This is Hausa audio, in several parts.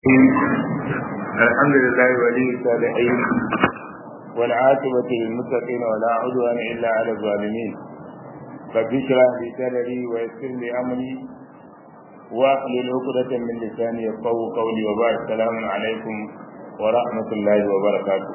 الرحيم الحمد لله ولي الصالحين والعاقبة للمتقين ولا عدوان إلا على الظالمين رب اشرح لي صدري ويسر لي أمري واحلل عقدة من لساني يفقهوا قولي وبارك السلام عليكم ورحمة الله وبركاته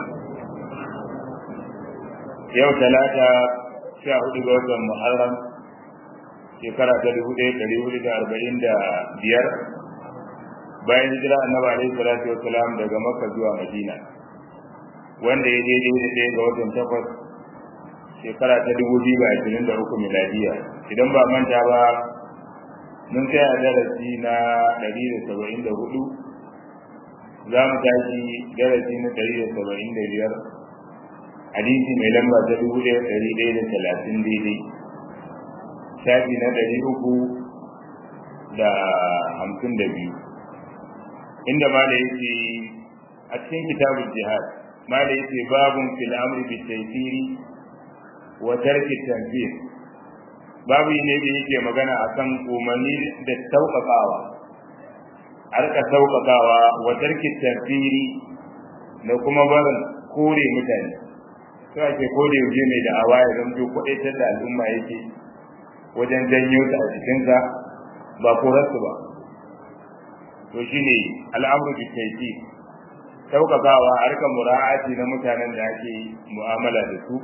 يوم ثلاثة شهر جوز محرم shekara ta dubu ɗaya ɗari hudu da arba'in da biyar bayan hijira annabi alaihi salatu wassalam daga makka zuwa madina wanda ya daidai da ɗaya ga watan takwas shekara ta dubu biyu da ashirin da uku miladiya idan ba manta ba mun kai a darasi na ɗari da saba'in da hudu za mu tashi darasi na ɗari da saba'in da biyar hadisi mai lamba ta dubu ɗaya ɗari ɗaya da talatin daidai shafi na ɗari uku da hamsin da biyu inda mala yake a cikin kitabul jihad mala yake babun fil amri bi taysiri wa tarki tanfir babu ne da yake magana akan umarni da sauƙaƙawa harka sauƙaƙawa wa tarki tanfiri da kuma barin kore mutane sai ake kore yauje mai da awa ya zamto kwaɗaitar da al'umma yake wajen janyo ta a cikinsa ba korarsu ba to shine al'amru bi tayti saukakawa harkar mura'ati na mutanen da ake mu'amala da su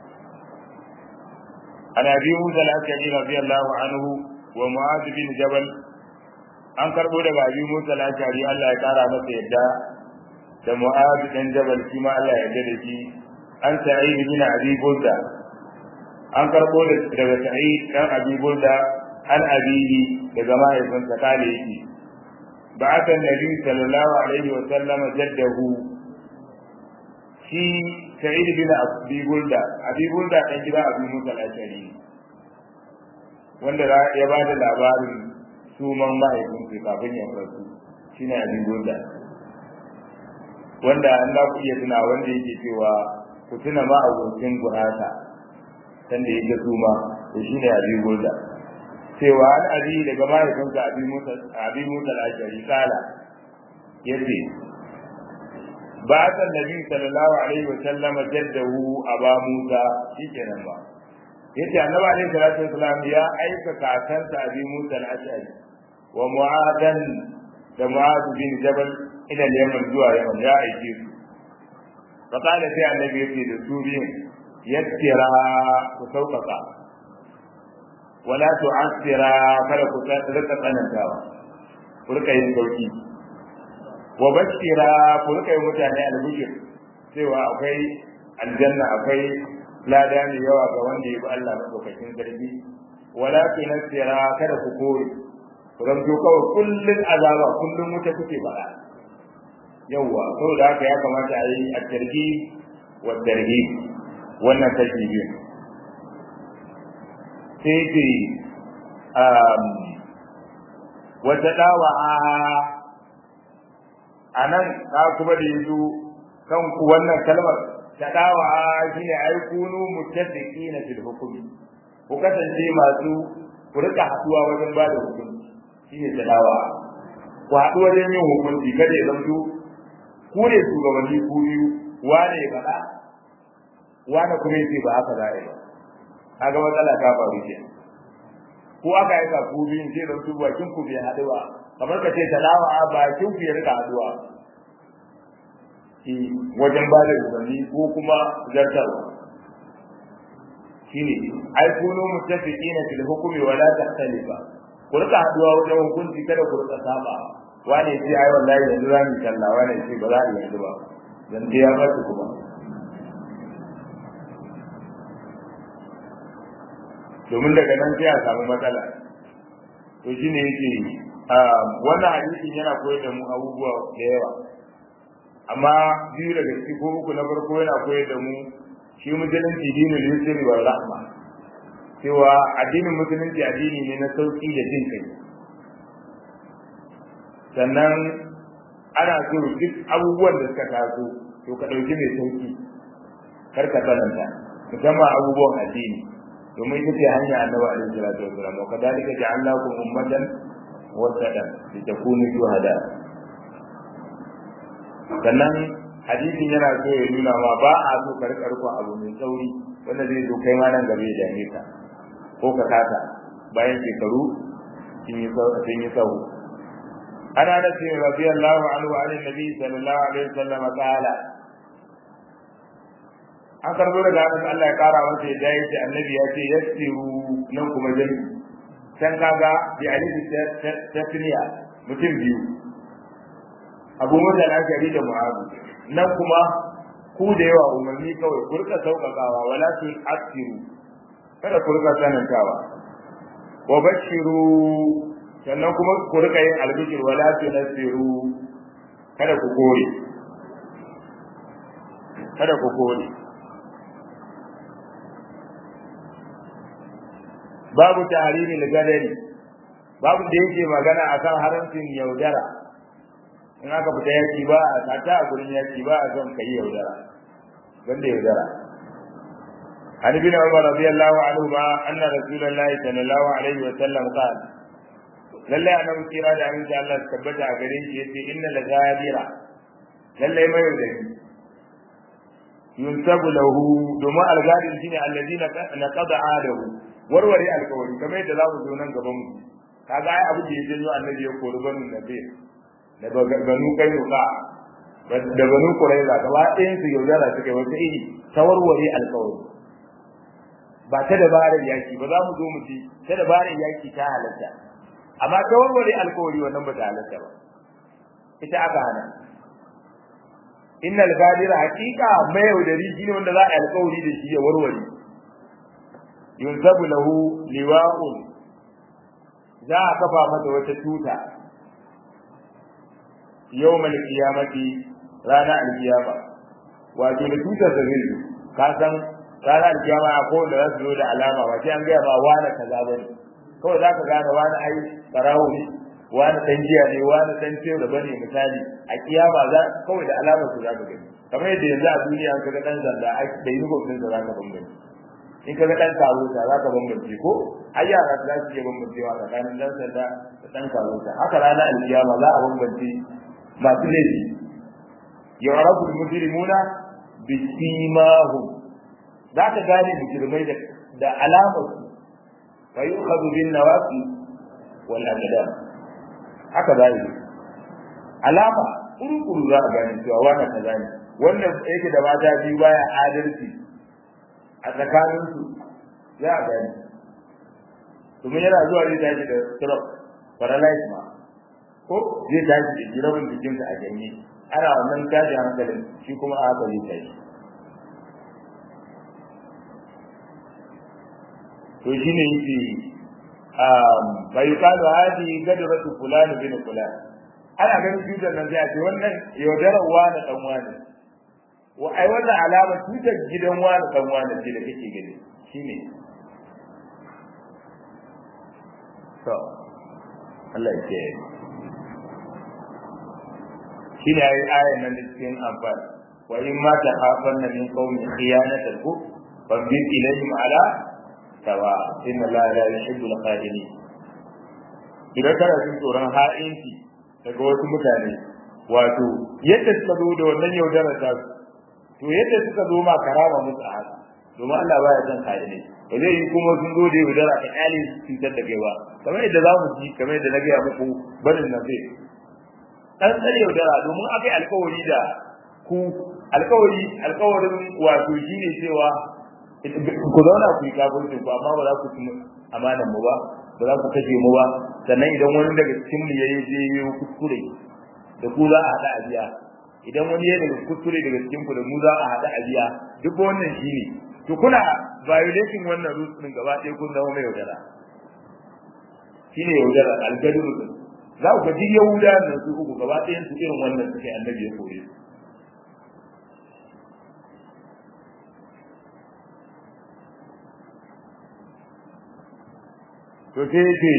an abi musa al-ashari radiyallahu anhu wa mu'adh bin jabal an karbo daga abi musa al-ashari Allah ya kara masa yadda da mu'adh bin jabal shi ma Allah ya yarda da shi an sa'id bin abi burda an karbo daga sa'id dan abi burda an abihi daga mahaifinsa kale yake بعث النبي صلى الله عليه وسلم جده في سعيد بن أبي بلدة أبي بلدة كان جدا أبي موسى الأشعري wanda ya ba da labarin suman mahaifinsu kafin ya rasu shine abi bulda wanda an za ku iya tuna wanda yake cewa ku tuna ma abokin gurasa sanda yake suma to shine abi bulda cewa an abi daga mahaifinsa abi musa abi musa al-ashari kala yace ba ta nabi sallallahu alaihi wa sallam jaddahu aba musa shikenan ba yace annabi alaihi salatu wasallam ya aika kakansa abi musa al-ashari wa mu'adan da mu'ad bin jabal ila yaman zuwa yaman ya aike su fa kana sai annabi yace da su biyun yattira ku sauƙaƙa wala tu'assira kada ku rika tsanantawa ku rika yin sauki wa bashira ku rika yin mutane albishir cewa akwai aljanna akwai lada mai yawa ga wanda ya bi Allah madaukakin sarki wala tunassira kada ku kore ku zanto kawai kullun azaba kullun wuta kuke faɗa yawwa saboda haka ya kamata a yi at-targhib wa tarhib wannan kashi biyu sai ce wata dawa a nan ka kuma da yanzu kan ku wannan kalmar ta dawa shi ne ai kunu mutaddiki na fil hukumi ku kasance masu ku rika haduwa wajen ba da hukunci shi ne ta dawa ku haɗu wajen yin hukunci kada ya zamto ku ne shugabanni ku biyu wane ya faɗa wane kuma ya ce ba haka za a yi ba kaga matsala ta faru ke ko aka yi ku biyun sai da su bakin ku bai haɗu ba kamar ka ce talawa a bakin ku ya rika haɗuwa shi wajen ba da umarni ko kuma zartarwa shine ai kunu muttafiqina fil hukmi wala tahtalifa ku rika haɗuwa wajen hukunci kada ku rika saba wani sai ai wallahi yanzu za mu kalla wani sai ba za a yanzu ba dan dai ya ba kuma domin daga nan sai a samu matsala to shine yake wannan hadisin yana koyar da mu abubuwa da yawa amma biyu daga ciki ko uku na farko yana koyar da mu shi musulunci dinul yusri wal rahma cewa addinin musulunci addini ne na sauki da jin kai sannan ana so duk abubuwan da suka taso to ka ɗauki mai sauki kar ka tsananta musamman abubuwan addini domin ita ce hanya annabi alaihi salatu wasallam wa kadalika ja'alnakum ummatan wasatan litakunu shuhada sannan hadisin yana so ya nuna ma ba a so ka rika riko abu mai tsauri wanda zai zo kai ma nan gaba ya dame ka ko ka kasa bayan shekaru sun yi tsawo ana da ce radiyallahu anhu an nabi sallallahu alaihi wasallam qala an karbo daga hannun Allah ya kara masa ya dai ce annabi ya ce yassiru nan kuma jami can kaga bi alifi tasniya mutum biyu abu musa al-ashari da mu'azu nan kuma ku da yawa umarni kawai ku rika sauƙaƙawa wala tu asiru kada ku rika sanantawa wa bashiru sannan kuma ku rika yin albishir wala tu nasiru kada ku kore kada ku kore babu tahrimi al-gadari babu da yake magana akan haramcin yaudara in aka fita yaki ba a tata a gurin yaki ba a son kai yaudara banda yaudara عن ابن عمر رضي الله عنهما أن رسول الله صلى الله عليه وسلم قال lallai annabi kira da aminci Allah su tabbata a gare shi yace inna la ghadira lallai mai yaudari yunsabu lahu domin algadin shine alladina naqada adahu warware alkawari kamar yadda za mu zo nan gaban mu kaga ai abu da ya janyo annabi ya kori banu nabi da banu kainuka da banu quraiza gaba ɗayan su yaudara suka wata iri ta warware alkawari ba ta dabarar yaki ba za mu zo mu ci ta dabarar yaki ta halatta amma ta warware alkawari wannan ba ta halatta ba ita aka hana innal gadira haqiqa mai yaudari shine wanda za a alkawari da shi ya warware yunzabu lahu liwa'un za a kafa mata wata tuta yawmal qiyamati rana alkiyama wato da tutar da zai ka san rana alkiyama a kowanne za su zo da alama ba sai an gaya ba wani kaza ba ne kawai za ka gane wani ai barawo ne wani dan jiya ne wani dan tewa ba ne misali a kiyama za kawai da alamar su za ka gani kamar yadda yanzu a duniya ka ga dan zanda da uniform din za ka bambance in ka ga dan karota za ka bambance ko ai yara za su iya bambancewa tsakanin dan sanda da dan karota haka ranar alkiyama za a bambance masu laifi yu'rafu al-mujrimuna bisimahum za ka gane mujrimai da da alamar su fa yu'khadhu bin nawasi wal aqdam haka za yi alama kurkuru za a gane cewa wannan kaza ne wannan yake da mata biyu baya adalci a tsakaninsu za a gani domin yana zuwa zai tashi da stroke paralyze ma ko zai tashi da jirabin jikinsa a janye ana wannan tashi hankalin shi kuma a haka zai tashi to shi ne yake bai kalu hadi gadratu fulani bin fulani ana ganin cutar nan sai a ce wannan yaudarar wani dan wani wa ai wannan alama tutar gidan wani dan wani ce da kake gani shine to Allah ya ce shine ai ayan nan da cikin amfani wa in ma ta hafanna min qaumin khiyanatan ku fabir ilayhim ala sawa inna la la yuhibbu al-qadilin idan kana jin tsoron ha'inci daga wasu mutane wato yadda suka zo da wannan yaudarar ta to yadda suka zo ma karama musu a haka domin Allah baya son kare ne ba zai yi kuma sun zo da yaudara ta kyale su cutar da kai ba kamar yadda za mu ji kamar yadda na gaya muku barin na zai dan tsare yaudara domin aka yi alkawari da ku alkawari alkawarin wato shi ne cewa ku zauna ku yi kafirci ku amma ba za ku ci amanan mu ba ba za ku kashe mu ba sannan idan wani daga cikin mu yayi je yi kuskure da ku za a hada a biya idan wani ya daga kuskure daga cikin ku da mu za a hada a biya duk wannan shine to kuna violating wannan rules din gaba ɗaya kun zama mai yaudara shine yaudara algadu din za ku ga duk yahuda nan su uku gaba ɗayan su irin wannan suke annabi ya koye su to sai ce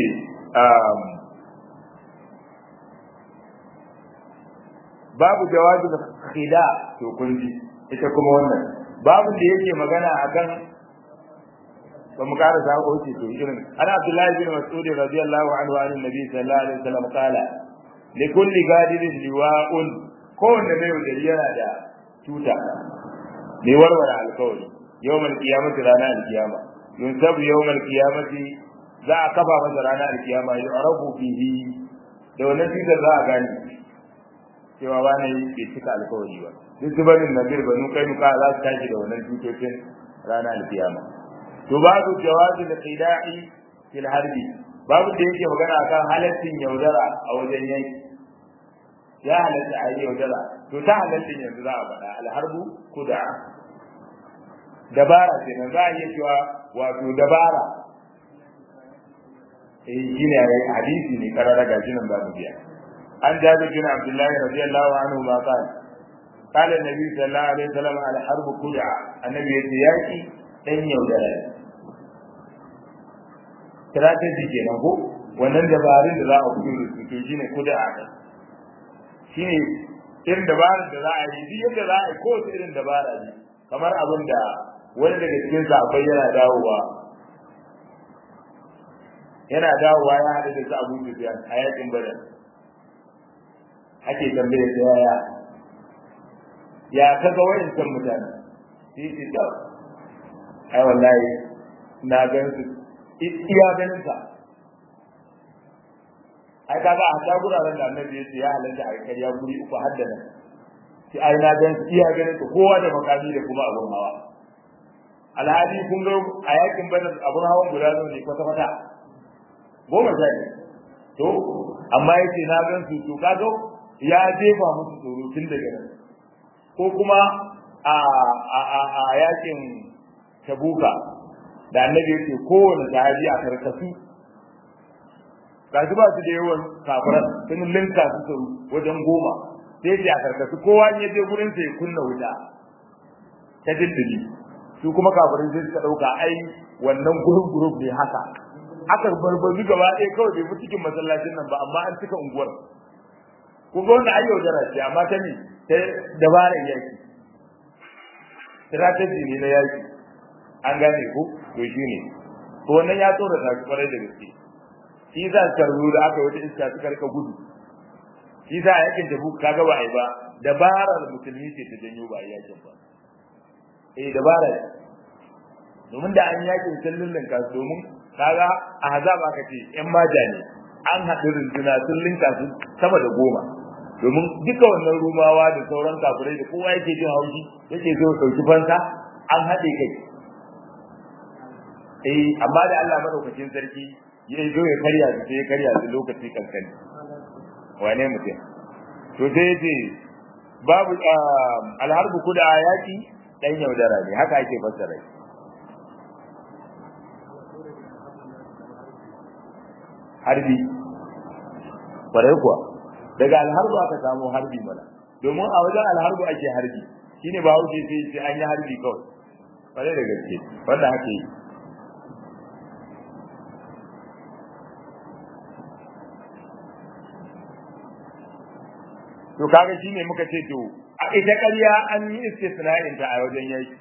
babu jawabi da khida to kun ji ita kuma wannan babu da yake magana akan ba mu ƙara sa ko ce to irin ana Abdullahi bin Mas'ud radiyallahu anhu an Nabi sallallahu alaihi wasallam qala li kulli gadirin liwa'un kowanne mai yaudari yana da tuta mai warware alkawari yawmal qiyamati rana alkiyama yunsabu yawmal qiyamati za a kafa masa rana alkiyama yu'rafu bihi da wannan tutar za a gane cewa ba ne bai cika alkawari ba duk zubarin nabir banu kai muka za su tashi da wannan tutocin rana alkiyama to babu jawazi da qida'i fil harbi babu da yake magana akan halaccin yaudara a wajen yanki ya halatta a yi yaudara to ta halaccin yanzu za a faɗa alharbu kuda dabara ce nan za a iya cewa wato dabara eh shine hadisi ne karara ga nan ba mu biya an jabi bin abdullahi radiyallahu anhu ma qala qala annabi sallallahu alaihi wasallam al harb kuda annabi yace yaki dan yaudara strategy kenan ko wannan dabarun da za a fito da su to shine kuda a kai shine irin dabarar da za a yi duk yadda za a yi kowace irin dabara ne kamar abin da wani daga cikin sahabbai yana dawowa yana dawowa ya haɗu da su abu sufiyan a yakin badar ake tambaye da yaya ya kaga wayancan mutane shi ce da ai wallahi na gan su iya ganin sa ai kaga a ta guraren da annabi ya ce ya halatta a karya guri uku har da nan shi ai na gan su iya ganin su kowa da makami da kuma abun hawa alhali kun ga a yakin badar abun hawan guda ne kwata kwata goma sha ne to amma yace na gan su to kaga ya jefa musu tsoro tun daga nan ko kuma a a a, a yakin tabuka da annabi yace kowane sahabi a karkasu gashi ba su da yawan kafiran sun linka su tsoro wajen goma sai sai a karkasu kowa ya je gurin sa ya kunna wuta ta dindini su kuma kafirin sai suka dauka ai wannan gurin group ne haka aka barbazu gaba ɗaya kawai bai fi cikin masallacin nan ba amma an cika unguwar kun ga wanda ayyau jara ce amma ta ne ta dabarar yaki strategy ne na yaki an gane ku to shi ne to wannan ya tsora ta kwarai da gaske shi za su karbu da aka wata iska suka rika gudu shi za a yakin tabu kaga ba a yi ba dabarar musulmi ce ta janyo ba a yakin ba eh dabara domin da an yakin sallin kasu domin kaga a hazaba ka ce yan maja ne an haɗu runduna sun linka su sama da goma domin duka wannan rumawa da sauran kafirai da kowa yake jin haushi yake zo ɗauki fansa an haɗe kai eh amma da Allah madaukakin sarki ya zo ya karya su sai ya karya su lokaci kankani wane mutum to sai ya ce babu alharbu kuda yaki dan yaudara ne haka ake fassara shi harbi kwarai kuwa daga alharbu aka samu harbi mana domin a wajen alharbu ake harbi shine ba wuce sai sai an yi harbi kawai kwarai da gaske wanda haka yi to kaga shine muka ce to a ita ƙarya an yi istisna'in ta a wajen yaki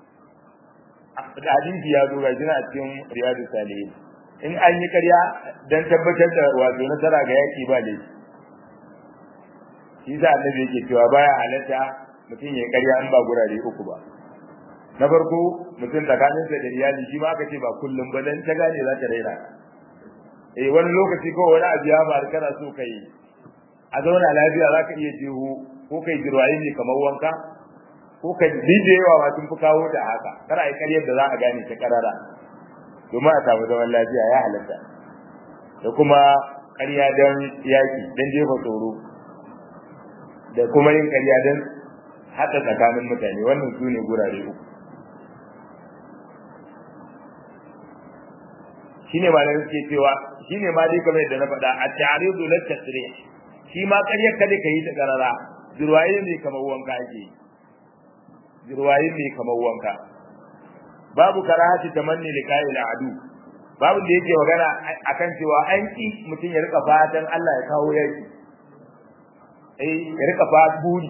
hadisi ya zo ga jina cikin riyadu salihin in an yi ƙarya dan tabbatar da wato nasara ga yaki ba laifi shi sa annabi yake cewa baya halatta mutum ya ƙarya an ba gurare uku ba na farko mutum tsakaninsa da iyali shi ma aka ce ba kullum ba dan ta gane za ta raina eh wani lokaci ko wani abu ya faru kana so kai a zauna lafiya za ka iya jeho ko kai jirwaye ne kamar wanka ko ka dije yawa ma tun fi kawo da haka kana yi karyar da za a gane ta karara domin a samu zaman lafiya ya halatta da kuma karya don yaki don jefa tsoro da kuma yin karya don haɗa tsakanin mutane wannan su ne gurare uku shine ma da suke cewa shine ma dai kamar yadda na faɗa a ta'ridu lat tasrih shi ma ƙaryar kada ka yi ta ƙarara jirwaye ne kamar wanka ake yi jirwaye ne kamar wanka babu karahati tamanni liqa'i al'adu babu da yake magana akan cewa an ki mutum ya rika fatan Allah ya kawo yaki eh ya rika fatan buri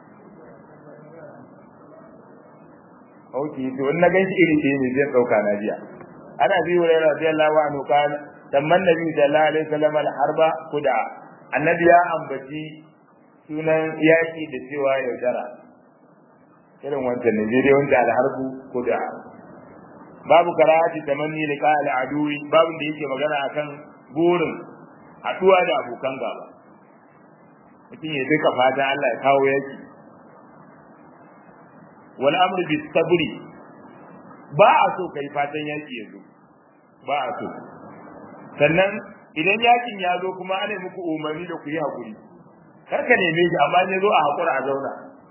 Auki to in na ganshi iri ce ne zai dauka na jiya ana bi wa radiyallahu anhu kan tamman nabi sallallahu alaihi wasallam al-harba kuda annabi ya ambaci sunan yaki da cewa yaudara irin wancan ne dai wanda alharbu ko da babu karahati tamanni liqa al-aduwi babu da yake magana akan burin haduwa da abokan gaba mutum ya duka fata Allah ya kawo yaki wal amru bis sabri ba a so kai fatan yaki yanzu ba a so sannan idan yakin ya zo kuma ana muku umarni da ku yi hakuri kar ka neme shi amma ne zo a hakura a zauna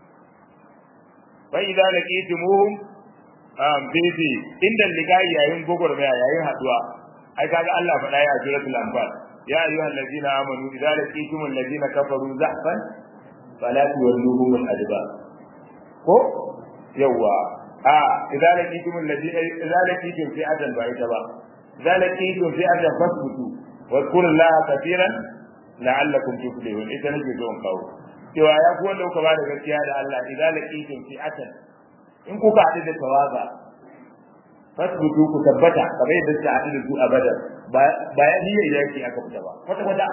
fa idza laqitumuhum um bibi inda ligai yayin gogormaya yayin haduwa ai kaga Allah faɗa ya suratul anfal ya ayyuhal ladina amanu idza laqitumul ladina kafaru zahfan fala tuwalluhum al-adbar ko yawa a idza laqitumul ladina idza laqitum fi adan ba ita ba idza laqitum fi adan fasbutu wa zkurullaha kathiran la'allakum tuflihun ita nake zo in kawo cewa ya ku wanda kuka bada gaskiya da Allah idza laqitum fi adan in kuka haɗu da tawaga fasbutu ku tabbata kamar yadda suka haɗu da su a badar ba ya niyyar yaki aka fita ba kwata kwata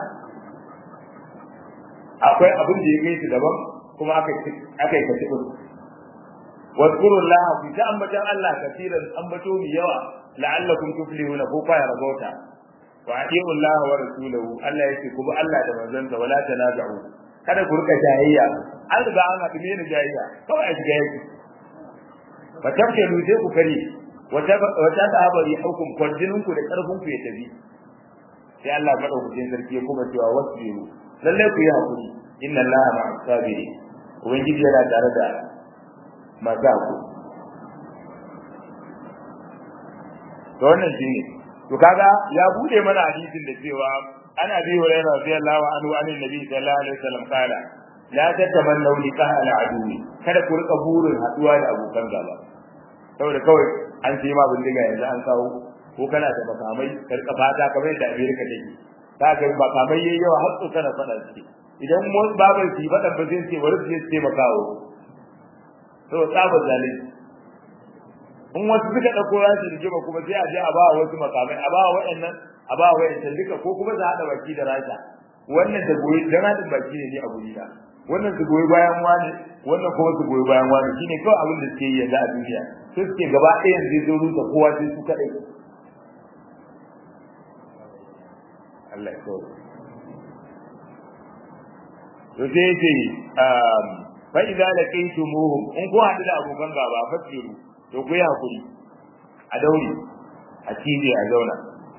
akwai abin da ya kai su daban kuma aka aka yi kaci kudu wadkurullah ku ta ambatan Allah kafiran ambato mi yawa la'allakum tuflihuna ko fa ya rabauta wa atiyu Allah wa rasulahu Allah yake ku bi Allah da manzonsa wala tanaza'u kada ku rika jayayya an riga an haɗu ne jayayya kawai a shiga yaki fa tabtalu sai ku kare wata wata sahaba yi hukum kwarjinin ku da karfin ku ya tafi sai Allah madaukakin sarki ya kuma cewa wasbiru lalle ku yi hakuri inna Allah ma'as sabirin ubangiji yana tare da masu hakuri to wannan shine to kaga ya bude mana hadisin da cewa ana bi hurairah radiyallahu anhu anin nabi sallallahu alaihi wasallam kala la tatamannu liqa al-aduwi kada ku rika burin haduwa da abokan gaba saboda kawai an ce ma bindiga yanzu an kawo ko kana da makamai karka fata kamar yadda Amerika take ta ga makamai yayi yawa har su kana fada suke idan mu babar su fada ba zai ce wani zai ce makawo to tsaba zalimi in wasu suka dauko ya su rigima kuma sai a je a ba wasu makamai a ba waɗannan a ba waɗannan duka ko kuma za a hada baki da rasha wannan da goyi dan hadin baki ne a guri da wannan su goyi bayan wani wannan kuma su goyi bayan wani shine kawai abin da suke yi yanzu a duniya sai suke gaba ɗaya zai zo rusa kowa sai su kaɗai Allah ya kawo to sai ce fa idza laqaytumuhum in ku haɗu da abokan gaba fasiru to ku yi hakuri a daure a cije a zauna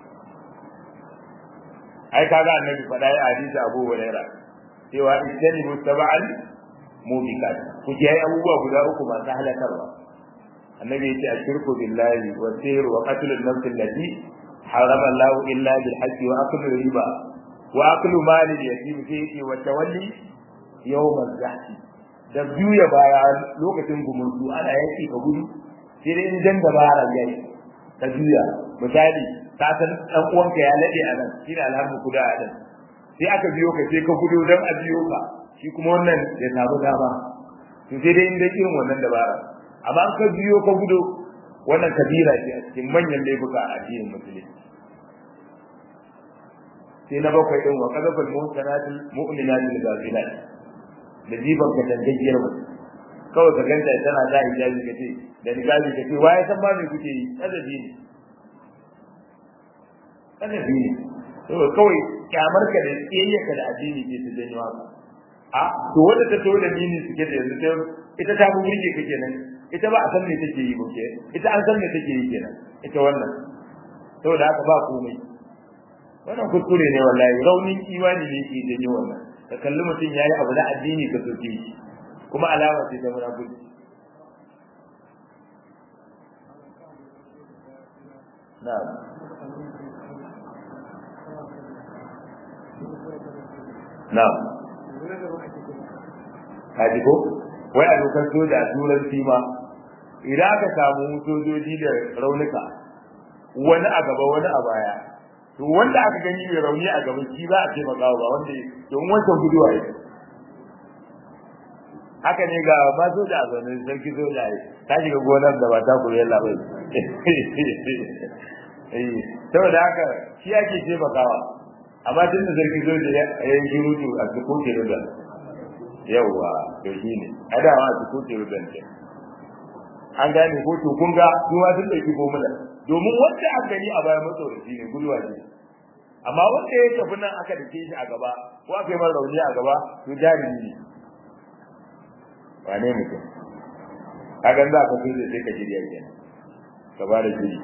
ai kaga annabi faɗa ya hadisi Abu Hurairah cewa istanibu sab'al mubiqat ku ji abubuwa guda uku masu halakarwa annabi yace ashirku billahi wa sayr wa qatl an-nafs allati harama Allah illa bil haqq wa aklu riba wa aklu mal al-yatim fi wa tawalli yawm az-zahf da juya baya lokacin gumurzu ana yaki ka gudu sai dai in dan dabara yayi ka juya misali ka san dan uwanka ya lade a nan shine alhamdu kuda a nan sai aka biyo ka sai ka gudu dan a biyo ka shi kuma wannan ya samu dama to sai dai in dai irin wannan dabara amma an ka biyo ka gudu wannan kabira ce a cikin manyan laifuka a addinin musulunci sai na bakwai din wa kadafal muhsanatil mu'minatil ghafilat da jiban ka dangajiyar mu kawai ka ganta tana da hijabi ka ce da hijabi ka ce waye san ba me kuke yi azabi ne azabi ne to kawai kyamar ka da kiyayyaka da addini ke su janyo haka a to wanda ta tole mini suke da yanzu sai ita ta burge ka kenan ita ba a san me take yi ba ke ita an san me take yi kenan ita wannan saboda haka ba komai wannan kuskure ne wallahi raunin imani ne ke janyo wannan ka kalli mutum yayi abu na addini ka soke shi kuma alama ce ta munafiki na'am na'am kaji ko wai a dokar soja a turanci ma idan aka samu sojoji da raunuka wani a gaba wani a baya to wanda aka gani mai rauni a gaba shi za a taimaka ba wanda don wancan guduwa yi haka ne ga ma soja a zaune sarki soja yi ta shiga gonar da ba ta kuri yalla bai saboda haka shi ake taimakawa amma tun da sarki soja ya yi shirutu a cikin ke da yawa to shine a da ma su kuce rubance an gane ko to kun ga su ma sun dauki formula domin wanda aka gani a bayan matsoraci ne gulwa ne amma wanda ya tafi nan aka dake shi a gaba ko aka yi mara rauni a gaba to jarumi ne wane mutum kagan za ka kulle sai ka shirya kenan ka ba da shiri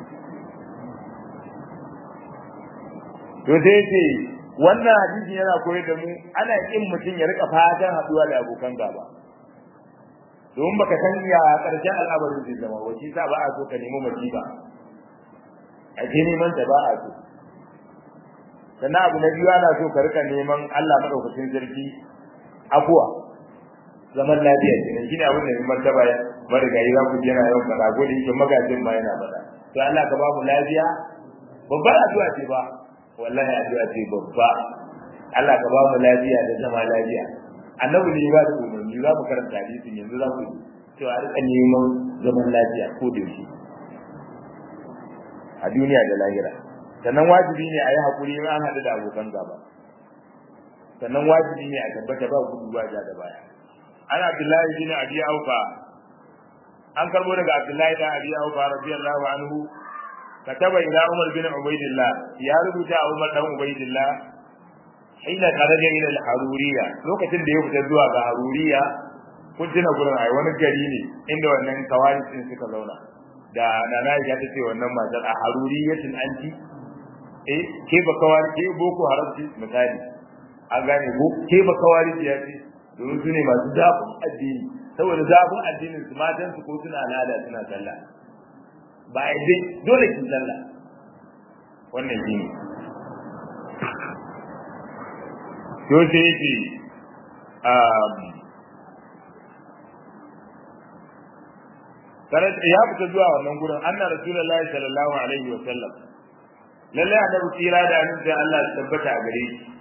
to sai ce wannan hadisi yana koyar da mu ana kin mutum ya rika fatan haduwa da abokan gaba domin baka san ya karshen al'amarin zai zama wace sa ba a so ka nemi masifa a ce neman ta ba a so sannan abu na biyu ana so ka rika neman Allah madaukakin sarki afuwa zaman lafiya kenan shine abin da martaba ya marigayi za ku ji yana yawan faɗa ko da yake magajin ma yana faɗa to Allah ka ba mu lafiya babbar addu'a ce ba wallahi addu'a ce babba Allah ka ba mu lafiya da zama lafiya annabi ne ba da umarni za mu karanta hadisin yanzu za ku to a rika neman zaman lafiya ko da yake a duniya da lahira sannan wajibi ne a yi haƙuri in an haɗu da abokan gaba sannan wajibi ne a tabbata ba gudu ba ja da baya ana abdullahi bin abi aufa an karbo daga abdullahi bin abi aufa radiyallahu anhu kataba ila umar bin ubaidillah ya rubuta a umar dan ubaidillah hina kharaja ila al-haruriya lokacin da ya fita zuwa ga haruriya kun tuna gurin ai wani gari ne inda wannan kawari din suka zauna da nana ya ta ce wannan matar a haruriyatin anti eh ke ba kawari ke boko haramci misali an gane ko ke ba kawari ya ce domin su ne masu zafin addini saboda zafin addinin su matan su ko suna al'ada suna sallah ba a dai dole ki sallah wannan shi ne to sai yake ya fita zuwa wannan gurin anna rasulullahi sallallahu alaihi wa sallam lalle annabi tsira da annabi Allah ya tabbata a gare shi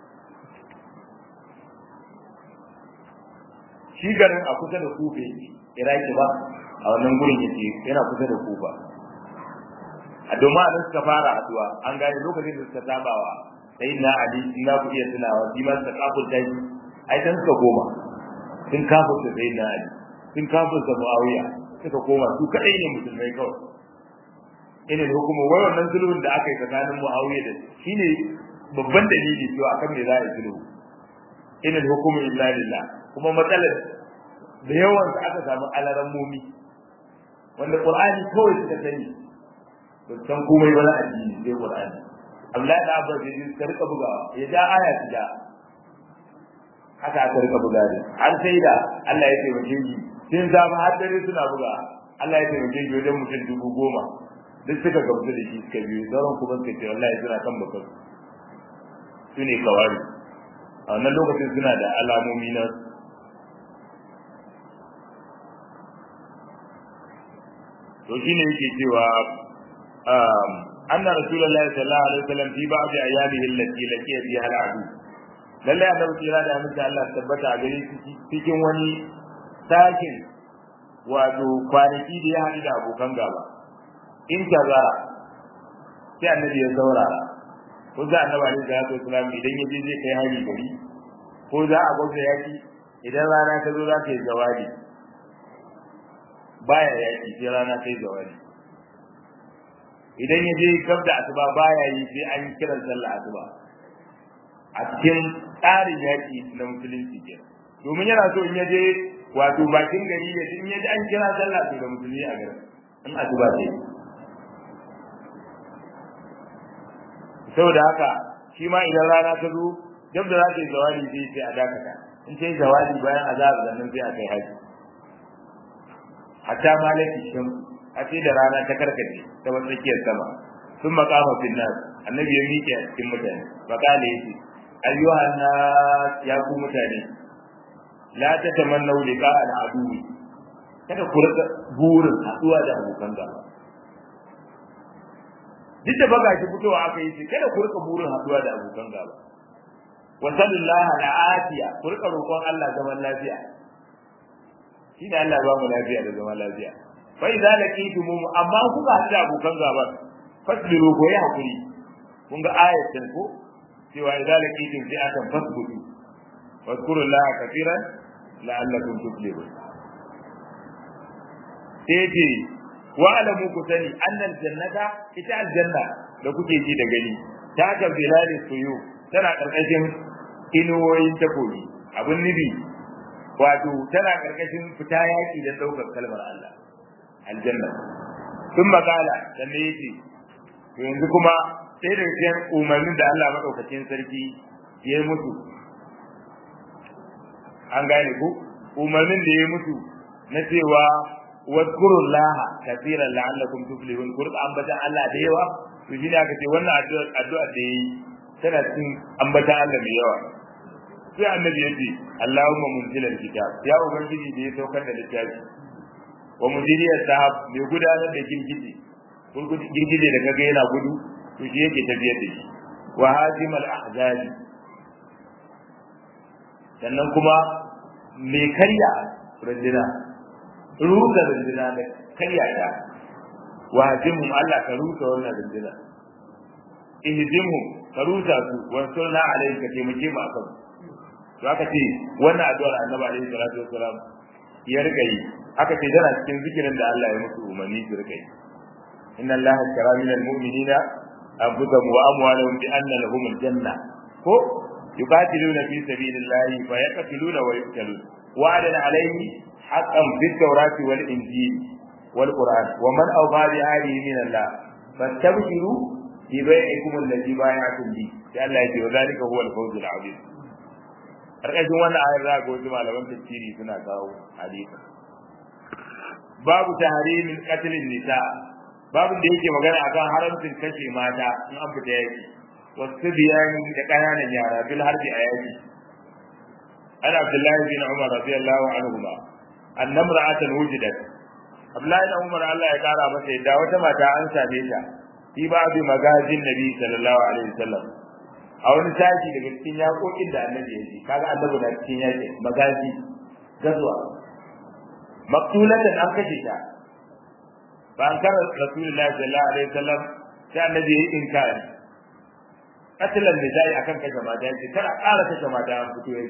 shi garin a kusa da kufe iraki ba a wannan gurin yake yana kusa da kufa a domin a suka fara haduwa an gane lokacin da suka sabawa sai na ali shi na ku iya tunawa shi ma suka kafurta shi ai dan suka koma sun kafurta sai na ali sun kafurta muawiya suka koma su kadai ne musulmai kawai ina da hukuma wai wannan sulhun da aka yi tsakanin muawiya da shine babban dalili cewa akan me za a yi sulhu ina da hukuma illa lillah kuma matsalar da yawan da aka samu alaran mumi wanda qur'ani kawai suka sani ba san komai ba na addini sai qur'ani Abdullahi da Abbas ya ka rika bugawa ya ja aya ta ja haka aka rika buga ne har sai da Allah ya taimake shi sun zama har dare suna buga Allah ya taimake shi wajen mutum dubu goma duk suka gamsu da shi suka biyu sauran kuma suka ce wallahi suna kan bakar su ne kawari a wannan lokacin suna da alamomi na to shine yake cewa anna rasulullahi sallallahu alaihi wasallam fi ba'd ayamihi allati laqiya fiha al'adu lalle annabi kira da amince Allah tabbata a gare shi cikin wani sakin wato kwanaki da ya haɗu da abokan gaba in tazara sai annabi ya saurara ko za annabi alaihi salatu wasallam idan ya je zai kai hari gari ko za a gwamna yaki idan rana ta zo za ta yi jawabi baya yaki sai rana ta yi jawabi idan ya je gab da asuba baya yi sai an kira sallah asuba a cikin tsarin yaki na musulunci ke domin yana so in ya je wato bakin gari ya in ya ji an kira sallah to da musulmi a garin in asuba ce saboda haka shi ma idan rana ta zo duk da za ta yi zawali sai sai a dakata in ta yi zawali bayan azab zannan sai a kai haji hatta malaki shan a ce da rana ta karkace ta tsakiyar sama sun makama fil nas annabi ya miƙe a cikin mutane bakale yace ayyuhan nas ya ku mutane la tatamannu liqa al adu kada ku rika burin haduwa da abokan gaba duk da baga shi fitowa aka yi kada ku rika burin haduwa da abokan gaba wa sallallahu ala afiya ku rika roƙon Allah zaman lafiya shi ne Allah ba mu lafiya da zaman lafiya fa idza laqitum amma kuka haɗu da abokan gaba fasbiru ko ya hakuri kun ga ayatin ko cewa idza laqitum fi akan fasbutu wadkurullaha kafiran la'allakum tuflihun sai ce wa alamu ku sani annal jannata ita aljanna da kuke ji da gani ta ga bilali suyu tana karkashin inuwoyin takobi abun nibi wato tana karkashin fita yaki da daukar kalmar Allah aljanna sun makala dan ne yace to yanzu kuma sai da cikin umarnin da Allah madaukakin sarki ya yi musu an gane ku umarnin da ya yi musu na cewa wadkuru laha kafiran la'allakum tuflihun ku rika ambatan Allah da yawa to shi ne aka ce wannan addu'a addu'a da yayi tana cikin ambatan Allah mai yawa sai annabi ya ce Allahumma munzilal kitab ya ubangiji da ya saukar da littafi wa mudiriyar sahab mai gudanar da girgije girgije da kaga yana gudu to shi yake tafiyar da shi wa hazimal ahzabi sannan kuma mai karya rajina rusa runduna da karya ta wa hajimhum Allah ka rusa wannan runduna ihzimhum ka rusa su wa sunna alayhi ka taimake mu akan to aka ce wannan addu'ar annabi alaihi salatu wassalam ya rika yi aka ce tana cikin zikirin da Allah ya musu umarni su rika yi inna Allah shara min almu'minina anfusahum wa amwalahum bi anna lahum aljanna ko yuqatiluna fi sabilillahi fa yaqtuluna wa yuqtalun wa'adan alayhi haqqan fi tawrati wal injil wal qur'an wa man awfa bi ahdihi min Allah fastabshiru bi bai'ikum alladhi bai'atum bi sai Allah ya ce wa zalika huwa al-fawzul 'azim karkashin wannan ayar za ga wasu malaman tafsiri suna kawo hadisi babu tahrimin qatlin nisa babu da yake magana akan haramcin kashe mata in an fita yaki wasu biyani da kananan yara bil harbi a yaki an abdullahi bin umar radiyallahu anhu ma annamra'atan wujidat abdullahi bin umar Allah ya kara masa yadda wata mata an same ta fi babu magazin nabi sallallahu alaihi wasallam a wani sashi daga cikin yaƙoƙin da annabi ya ji kaga annabi da cikin yaƙin magazi gazuwa maktulatan an kashe ta ba an kara rasulullahi sallallahu alaihi wasallam sai annabi ya yi inkari katilan da zai akan kashe mata yace kada ƙara kashe mata an fito yayi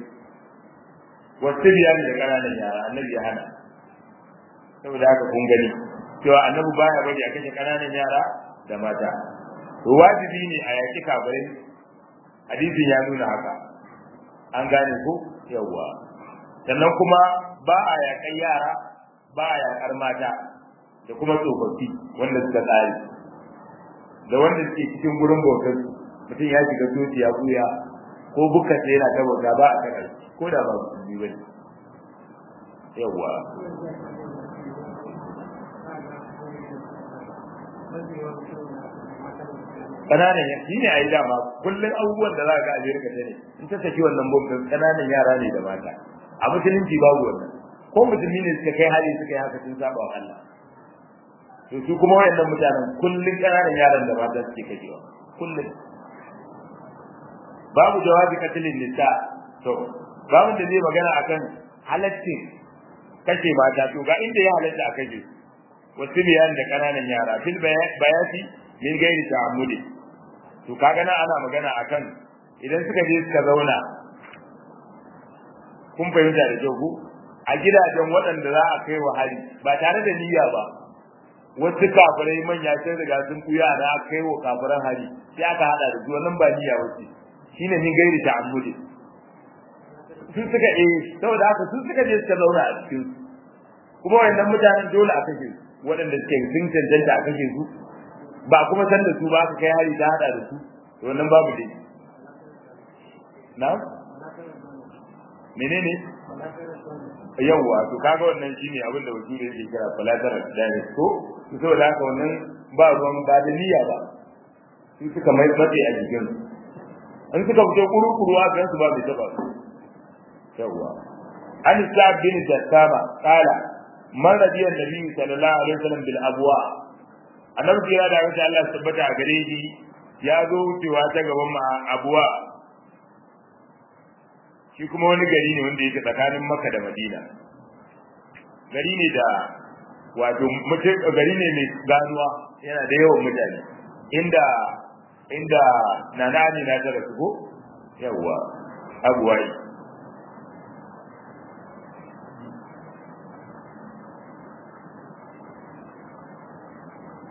wasu biyani da ƙananan yara annabi ya hana saboda haka kun gani cewa annabi baya bari a kashe ƙananan yara da mata wajibi ne a yaƙi kafirai hadisin ya nuna haka an gane ko yawa sannan kuma ba a yakan yara ba a yakar mata da kuma tsofaffi wanda suka tsari da wanda suke cikin gurin bautar mutum ya shiga soci ya buya ko bukka sai yana ta bauta ba a kana ko da ba musulmi ba ne yawa kananan shi ne a yi dama kullum abubuwan da za ka a jirka ta ne in ta saki wannan bombin kananan yara ne da mata a musulunci babu wannan ko musulmi ne suka kai hali suka yi haka sun saba wa Allah to su kuma wayannan mutanen kullum kananan yaran da mata suke kajewa kullum babu jawabi katilin nisa to babu da zai magana akan halaccin kashe mata to ga inda ya halatta a kashe wasu biyan da kananan yara fil bayati min gairi ta'ammudi to kaga nan ana magana akan idan suka je suka zauna kun fahimta da kyau ku a gidajen waɗanda za a kai wa hari ba tare da niyya ba wasu kafirai manya sun riga sun kuya da aka kai wa kafiran hari sai aka hada da su wannan ba niyya wace shine min gairi ta'ammudi su suka eh saboda haka su suka je suka zauna a cikin kuma wayannan mutanen dole a kashe su waɗanda suke sun cancanta a kashe su ba kuma san da su ba ka kai hari ta hada da su to wannan babu dai na menene yawwa to kaga wannan shine abin da wakili yake kira collateral damage ko to saboda haka wannan ba ruwan ba da niyya ba su suka mai matsayi a jikin in suka fito kuru-kuru a gan su ba mai taba su yawwa an sa bin jassama kala man radiyar nabi sallallahu alaihi wasallam bil abwa annabi kira da wata Allah tabbata a gare shi ya zo wucewa ta gaban ma abuwa shi kuma wani gari ne wanda yake tsakanin Makka da Madina gari ne da wato mutum gari ne mai ganuwa yana da yawan mutane inda inda nana ne na tara su ko yawa abuwai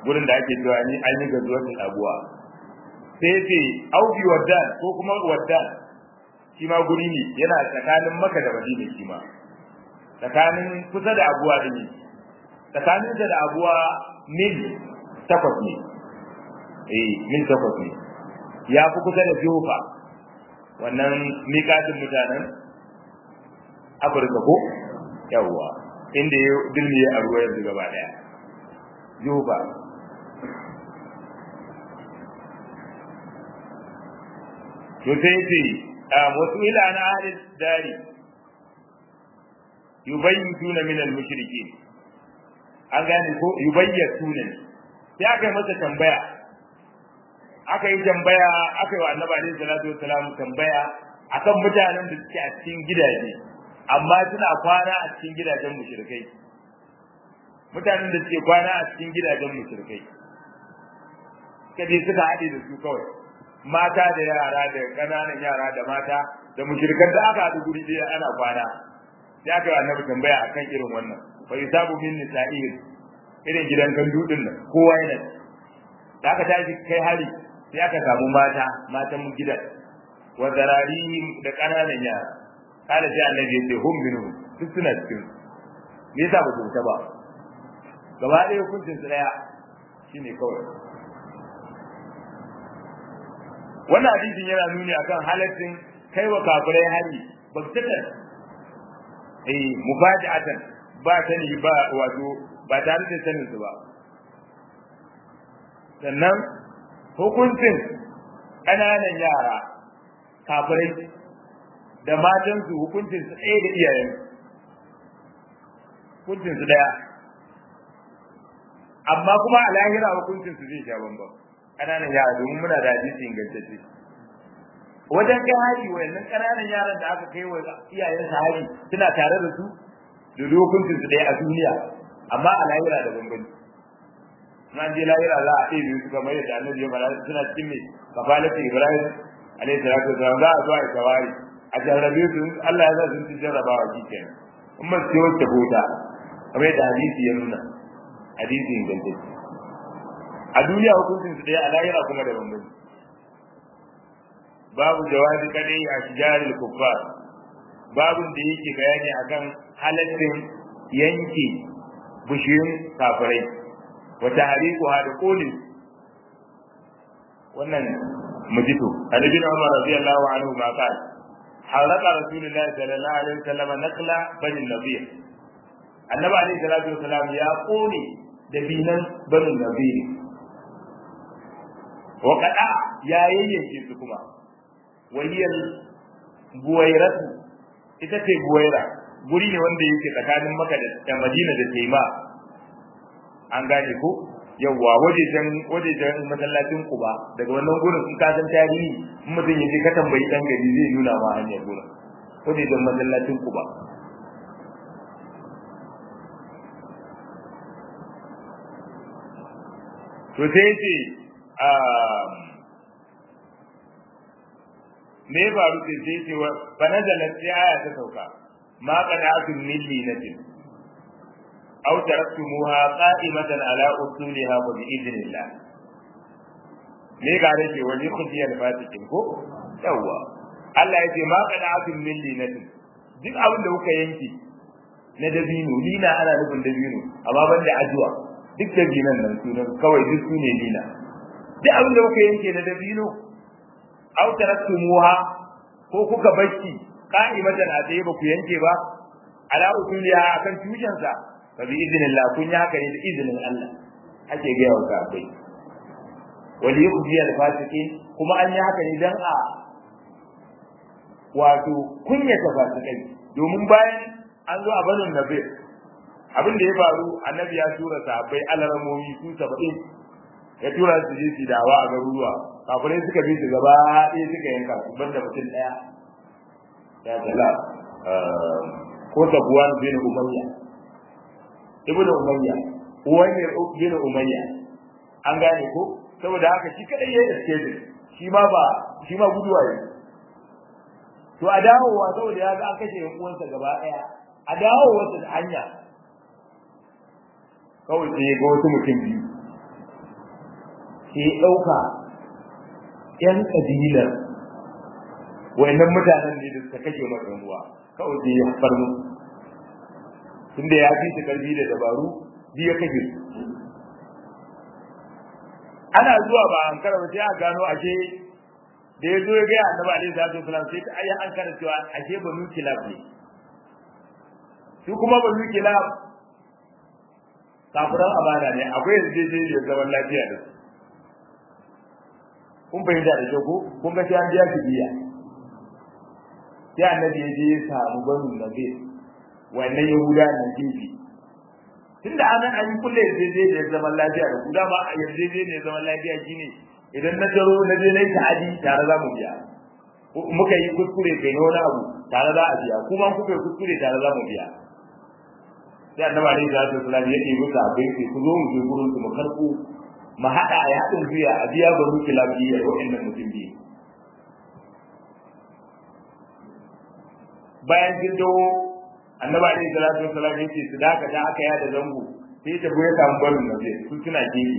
gurin da ake cewa ni an yi gazuwatul abuwa sai ce aubi waddan ko kuma waddan shi ma guri ne yana tsakanin maka da madina shi ma tsakanin kusa da abuwa da ne tsakanin da abuwa mil takwas ne eh mil takwas ne ya fi kusa da jofa wannan miƙatin mutanen afirka ko yawwa inda ya dilmiye a ruwa yanzu gaba daya jofa to sai ce wasu ila na ahalin dari yubayyituna min al-mushrikeen an gane ko yubayyatuna sai aka yi masa tambaya aka yi tambaya aka yi wa annabi alaihi salatu wassalam tambaya akan mutanen da suke a cikin gidaje amma suna kwana a cikin gidajen mushrikai mutanen da suke kwana a cikin gidajen mushrikai kaje suka haɗe da su kawai mata da yara da ƙananan yara da mata da mushrikan da aka haɗu guri ɗaya ana kwana sai aka yi annabi tambaya akan irin wannan fa yusabu min nisa'ihim irin gidan kan dudin nan kowa yana da aka tashi kai hari sai aka samu mata matan gidan wa zararihim da ƙananan yara kada sai annabi ya ce hum minhum duk suna cikin me yasa ba su ba gaba ɗaya hukuncin su ɗaya shine kawai wannan hadisin yana nuni akan halaccin kai wa kafirai hari baktatan eh mufaja'atan ba sani ba wato ba tare da sanin su ba sannan hukuncin ƙananan yara kafirai da matansu hukuncin su ɗaya da iyayen hukuncin su ɗaya amma kuma a lahira hukuncin su zai sha bambam ƙananan yara domin muna da hadisi ingantacce wajen kai hari wayannan ƙananan yaran da aka kai wa iyayen su hari suna tare da su da hukuncin su ɗaya a duniya amma a lahira da bambanci nan je lahira za a ɗebe su kamar yadda annabi ya fara suna cikin mai kafalatu ibrahim alaihi salatu wasallam za a zo a yi tawari a jarrabe su Allah ya sa sun ci jarrabawa shi kenan in ba su wacce bota kamar yadda hadisi ya nuna hadisi ingantacce a duniya hukuncin su ɗaya a lahira kuma da bambanci babu jawabi kadai a shijaril kuffar babun da yake bayani akan halaccin yanke bishiyun kafirai wa tahriquha da qulin wannan mujito annabi Umar radiyallahu anhu ma qala halaka rasulullahi sallallahu alaihi wasallam nakla bani nabiy annabi alaihi salatu wasallam ya kone da binan bani nabiy wa kada ya yayyanke su kuma wahiyal buwairatu ita ce buwaira guri ne wanda yake tsakanin maka da madina da taima an gane ko yawwa wajejen wajejen masallacin kuba daga wannan gurin in ka san tarihi in mutum ya je ka tambayi dan gari zai nuna ma hanyar gurin wajejen masallacin kuba to sai ce me ya faru sai sai ce wa fa nazalat sai aya ta sauka ma qada'atun min linatin aw taraktumuha qa'imatan ala usuliha wa bi'idhnillah me ga rake wani khudiyal fatikin ko yawa Allah ya ce ma qada'atun min linatin duk abin da kuka yanki na dabino lina ana nufin dabino amma ban da ajuwa duk dabinan nan sunan kawai duk su ne lina duk abin da kuka yanke na dabino aw taraktumuha ko kuka bacci qa'imatan a tsaye ba ku yanke ba ala usuliha akan tushensa fa bi idnillah kun yi haka ne da izinin Allah ake ga yawa ka bai wali yukhzi al fasiqin kuma an yi haka ne dan a wato kunya ta fasikai domin bayan an zo a banin nabi abin da ya faru annabi ya tura sahabbai alaramomi su 70 ya tura su je su dawa a garuruwa kafirai suka bi su gaba ɗaya suka yanka su banda mutum ɗaya ya tala ko sabuwan bin umayya ibnu umayya uwayyar bin umayya an gane ko saboda haka shi kadai ya escape shi ma ba shi ma guduwa ne to a dawowa saboda ya ga an kashe yan uwansa gaba ɗaya a dawowa da hanya kawai sai ga wasu mutum biyu sai ya ɗauka ‘yan ƙabilar wayannan mutanen ne da suka kashe masa ruwa kawai sai ya far mu tunda ya fi su karfi da dabaru biya kashe su ana zuwa ba an karaba sai a gano ashe da ya zo ya ga annabi alaihi salatu wasalam sai ta ayi an kara cewa ashe banu kilab ne su kuma banu kilab kafiran amana ne akwai yarjejeniyar zaman lafiya da su kun fahimta da kyau ko kun ga sai an biya su biya sai annabi ya je ya samu banu nabi wannan yahuda nan gefe tunda anan an yi kulle yarjejeniyar zaman lafiya da ku dama a yarjejeniyar zaman lafiya shine idan na taro na je na yi ta'adi tare za mu biya muka yi kuskure kai na wani abu tare za a biya kuma kuka yi kuskure tare za mu biya sai annabi alaihi salatu wasallam ya ɗebi ka bai sai ku zo mu je gurin su mu karɓo mu haɗa a yaɗin biya a biya ba mu kilabiyya da waɗannan mutum biyu bayan sun dawo annabi alaihi salatu wasallam ya ce su dakata aka yada zango sai ta ya samu barin nabi su suna gefe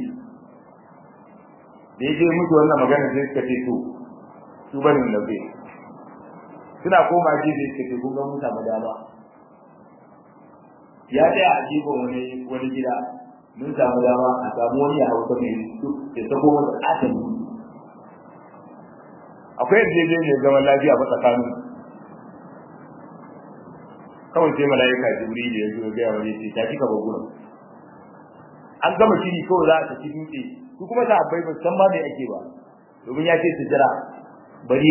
da ya je musu wannan magana sai suka ce to su barin nabi suna koma gefe suka ce kun ga mun samu dama ya tsaya a gefen wani wani gida mun samu dama a samu wani ya hausa mai ya sako wani ƙaton akwai yarjejeniyar zaman lafiya ba tsakanin kawai sai mala'ika jibril ya zo ga wani sai ta kika ba gurin an gama shiri kawai za a tafi dutse su kuma ta abai ba san ma me ake ba domin ya ce su jira bari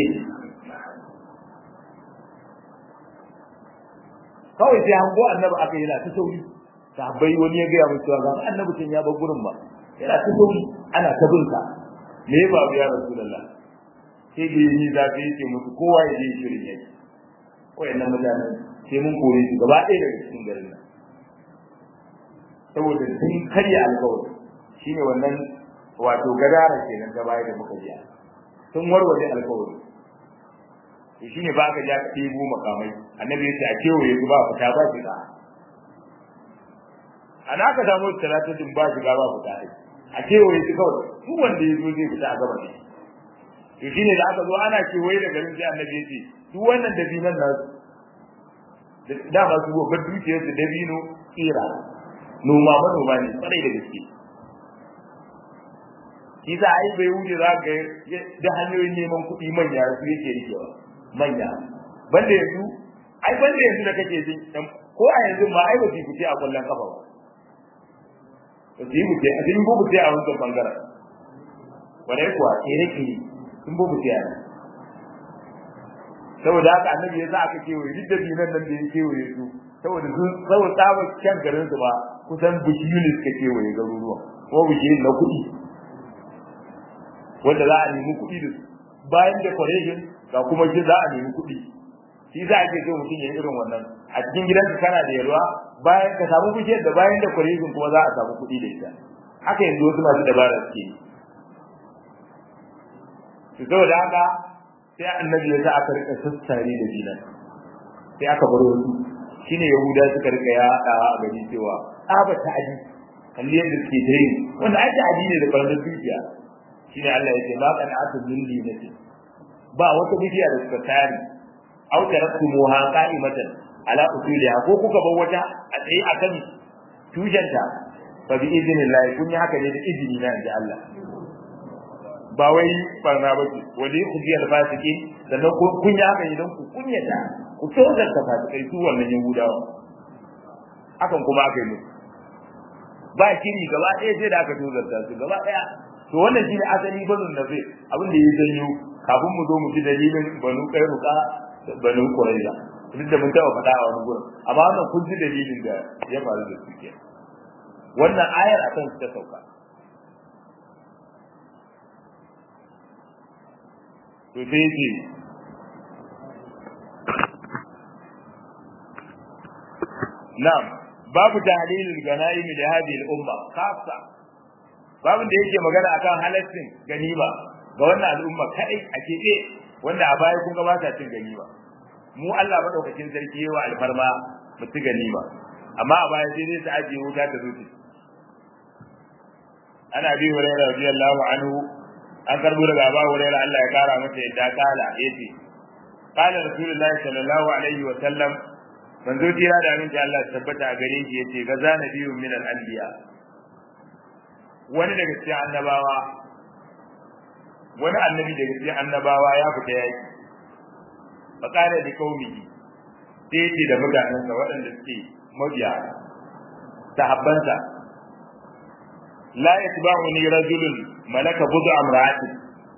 kawai sai hango annabi aka yana ta sauri sahabbai wani ya gaya musu ga annabi tun ya bar gurin ba yana ta sauri ana ta binka me ya babu ya rasulullah sai da yi zafi yake musu kowa ya je shirin yake wayannan mutanen sai mun kore su gaba ɗaya daga cikin garin nan saboda sun karya alkawari shine wannan wato gadara kenan ta baya da muka ji sun warware alkawari to shine ba ka ja ka ɗebo makamai annabi yace a kewaye su ba fita ba shiga ana ka samu talatin ba shiga ba fita a kewaye su kawai duk wanda ya zo zai fita a gaba ne to shine da aka zo ana kewaye da garin sai annabi yace duk wannan dabinan nasu da ba su gobe dukiyar su dabino tsira noma manoma ne kwarai da gaske shi sa ai bai wuce za ka da hanyoyin neman kuɗi manya su yake rikewa manya banda yanzu ai banda yanzu da kake jin ko a yanzu ma ai ba su fice a kullun kafa ba ba su yi fice a cikin bubu sai a wancan bangaren wadai kuwa kere kere sun bubu sai a nan saboda haka annabi ya sa aka kewaye duk da dinan nan da ya kewaye su saboda sun saboda tsabar kyan garin su ba kusan bishiyu ne suka kewaye garuruwan ko bishiyun na kuɗi wanda za a nemi kuɗi da su bayan decoration ga kuma shi za a nemi kuɗi shi za a ke so mutum ya irin wannan a cikin gidanka kana da yalwa bayan ka samu bishiyar da bayan decoration kuma za a samu kuɗi da ita haka yanzu wasu masu dabara suke yi saboda haka sai annabi ya sa aka rika sassare da dinan sai aka bar wasu shine yahuda suka rika yaɗawa a gari cewa aba ta'adi kalli yadda suke ta yi wanda ai ta'adi ne da ɓarnar dukiya shine Allah ya ce ma kan atu min dinati ba wata bidiya da suka tare aw taraktumuha qa'imatan ala usuliha ko kuka bar wata a tsaye akan tujanta fa bi idnillah kun yi haka ne da izini na inji Allah ba wai barna ba ce wani kujiyar fasiki sannan kun yi haka idan ku kunyata ku tozar ta fasikai su wannan yahudawa hakan kuma aka yi musu ba shiri gaba ɗaya sai da aka tozar ta su gaba ɗaya to wannan shi ne asali bazin da zai abin da ya janyo kafin mu zo mu ji dalilin banu kairuka da banu kuraiza duk da mun taɓa faɗa a wani gurin amma wannan kun ji dalilin da ya faru da su ke wannan ayar akan su ta sauka to sai yake na'am babu tahlilul ganaimi da hadhihi al-umma khassa babu da yake magana akan halaccin ganima ga wannan al'umma kai a keɓe wanda a baya kun ga ba ta cin ganima mu Allah madaukakin sarki yawa alfarma mu ci ganima amma a baya sai dai su ajiye wuta ta zuci ana bi hurairah radiyallahu anhu an karbo daga Abu Hurairah Allah ya kara masa yadda kala yace qala rasulullahi sallallahu alaihi wa sallam manzo tira da aminci Allah ya tabbata a gare shi yace gaza nabiyyu min al-anbiya wani daga cikin annabawa wani annabi daga cikin annabawa ya fita yaki fa qala li qaumihi sai yace da mutanensa waɗanda suke mabiya sahabbansa la yatba'uni rajulun malaka budu amra'atin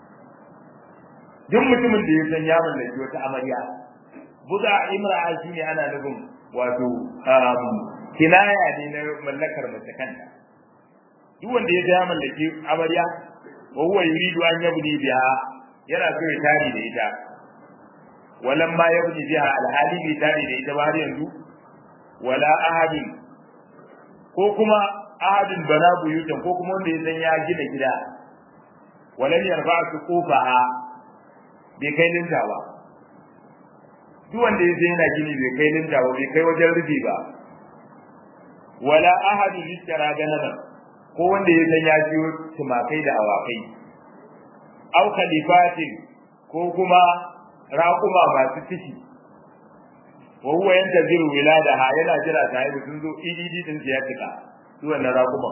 duk mutumin da ya san ya mallaki wata amarya buda imra'a shine ana nufin wato kinaya ne na mallakar mace kanta duk wanda ya ya mallaki amarya wa huwa yuridu an yabni biha yana so ya tare da ita walan ma yabni biha alhali bai tare da ita ba har yanzu wala ahadin ko kuma ahadin bana buyutan ko kuma wanda ya san ya gina gida walan yarfa su kofaha bai kai linta ba duk wanda ya san yana gini bai kai linta ba bai kai wajen rufi ba wala ahadin yishara ganaman ko wanda ya san ya ciyo tumakai da awakai au khalifatin ko kuma raƙuma masu ciki wa huwa yantaziru wiladaha yana jira ta haihu sun zo ididi din ya cika su wannan raƙuma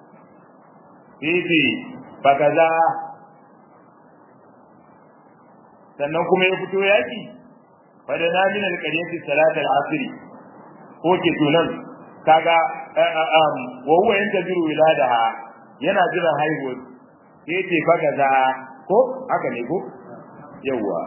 fifi bakaza sannan kuma ya fito yaki fada na min alqaryati salat al-asr ko ke tunan kaga wa huwa yantaziru wiladaha yana jiran haihuwa sai ce bakaza ko haka ne ko yawa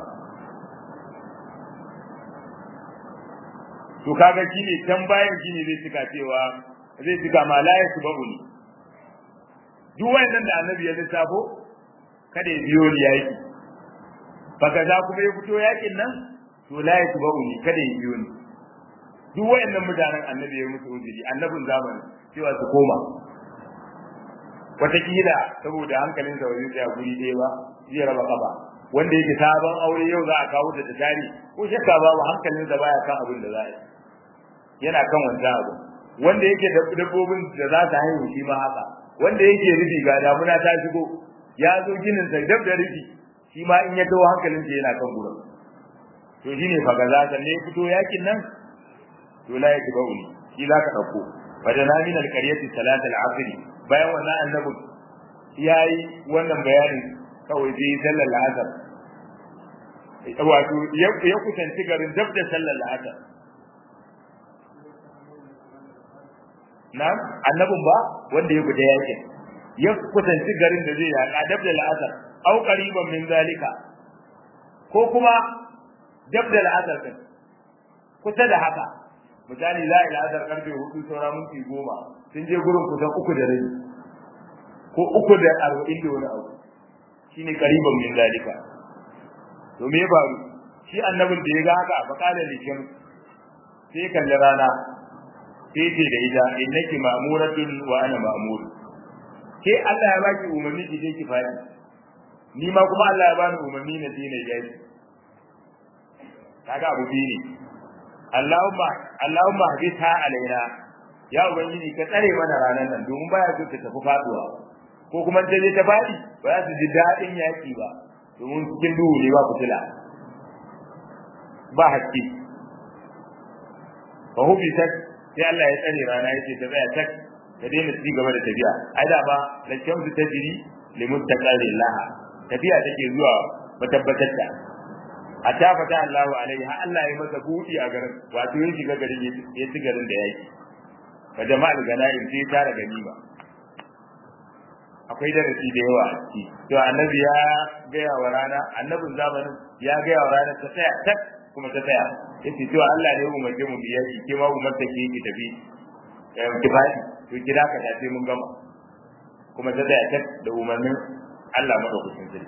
to kaga shine can bayan shine zai cika cewa zai cika ma la ya subuni duk wayannan da annabi ya lissafo kada ya biyo ni yaki baka za kuma ya fito yakin nan to la ya subuni kada ya biyo ni duk wayannan mutanen annabi ya musu uzuri annabin zamani cewa su koma wataƙila saboda hankalin sa wajen tsaya guri ɗaya ba zai raba kafa wanda yake sabon aure yau za a kawo da tari ko shakka babu hankalin sa baya kan abin da za a yi yana kan wancan abu wanda yake da dabbobin da za ta haihu shi ma haka wanda yake rufi ga damuna ta shigo ya zo ginin sa dab da rufi shi ma in ya tawo hankalin sa yana kan gurin to shine fa ga zaka ne fito yakin nan to la yake bauli shi za ka dauko wadana min alqaryati salat al-asr bayan wannan annabi yayi wannan bayanin kawai sai sallar al-asr wato ya kusanci garin dab da sallar al-asr na annabin ba wanda ya fita yakin ya kusanci garin da zai yaƙa dab da la'asar au qariban min zalika ko kuma dab da la'asar din kusa da haka misali la ila azar karfe hudu saura minti goma sun je gurin kusan uku da rabi ko uku da arba'in da wani abu shine qariban min zalika to me ya faru shi annabin da ya ga haka fa kala likin sai kalli rana sai ce da ita innaki ma'muratun wa ana ma'mur ke Allah ya baki umarni ki je ki fadi ni ma kuma Allah ya bani umarni na dina yayi kaga abu biyu ne Allahumma Allahumma haditha alaina ya ubangiji ka tsare mana ranar nan domin baya so ta tafi faduwa ko kuma ta je ta fadi ba za su ji daɗin yaki ba domin cikin duhu ne ba fitila ba haske fa hubi sai Allah ya tsare rana yace ta tsaya tak ta daina ci gaba da tafiya ai da ba la shamsu tajri li muttaqali laha tafiya take zuwa matabbatar ta hatta fata Allah alaihi ha Allah ya masa buɗi a garin wato yin shiga garin ya ci garin da yake fa jama'al ganaim sai tara ganima akwai darasi da yawa a ciki to annabi ya gaya wa rana annabin zamanin ya gaya wa rana ta tsaya tak kuma ta tsaya yace to Allah ne ya umarce mu biya ki ke ma umarta ki ki tafi ki fadi to kira ka tafi mun gama kuma ta tsaya tak da umarnin Allah madaukakin sarki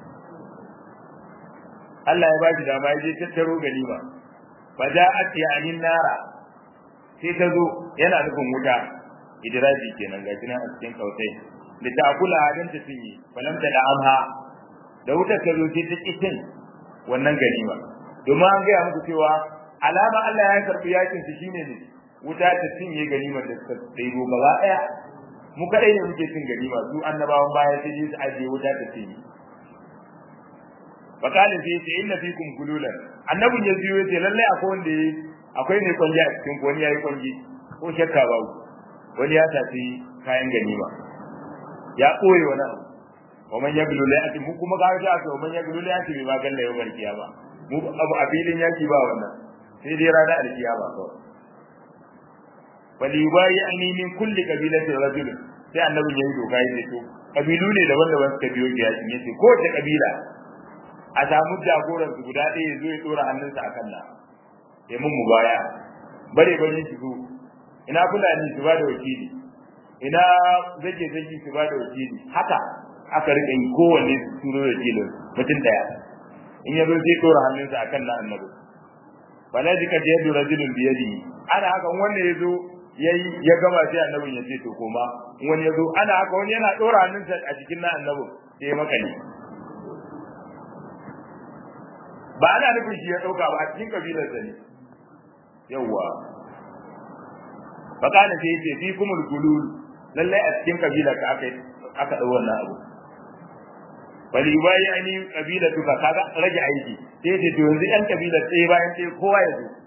Allah ya bashi dama ya je tattaro ganima fa ja'at ya'nin nara sai ta zo yana nufin wuta idraji kenan ga kina a cikin kautai da ta kula hadin ta cinye falam ta da'amha da wutar ta zo sai ta kitin wannan ganima domin an gaya muku cewa alama Allah ya karbi yakin su shine ne wuta ta cinye ganimar da suka ɗaibo gaba ɗaya mu kadai ne muke cin ganima su annabawan baya sai su ajiye wuta ta ce fakalin sai ce inna fikum gululan annabin ya biyo yace lalle akwai wanda yayi akwai ne kwanji a cikin wani yayi kwanji ko shakka babu wani ya tafi kayan ganima ya koyi wani abu wa man yaglu la yati mu kuma ga ga to man yaglu la yati ba galla yau barkiya ba mu abu a filin yaki ba wannan sai dai rana alkiyama kawai falibayi ani min kulli qabilatin rajul sai annabi yayi doka yace to kabilu ne daban-daban suka biyo ki yakin yace ko ta kabila a samu jagoran su guda ɗaya zo ya dora hannunsa akan na ya mun mubaya bare bare su zo ina fulani su ba da wakili ina zake zaki su ba da wakili haka aka rika yi kowanne su turo wakilin mutum daya in ya zo sai dora hannunsa akan na annabi fala jika yadu rajulun biyadi ana haka wanda ya zo yayi ya gama sai annabin ya ce to koma wani yazo ana haka wani yana dora hannunsa a cikin na annabin sai ya makale ba ana nufin shi ya dauka ba a cikin kabilar sa ne yawa fakana sai yace fi kumul gulul lalle a cikin kabila ka aka aka dau wannan abu bali bayi ani kabila tuka kaga rage aiki sai yace to yanzu yan kabila sai bayan sai kowa ya zo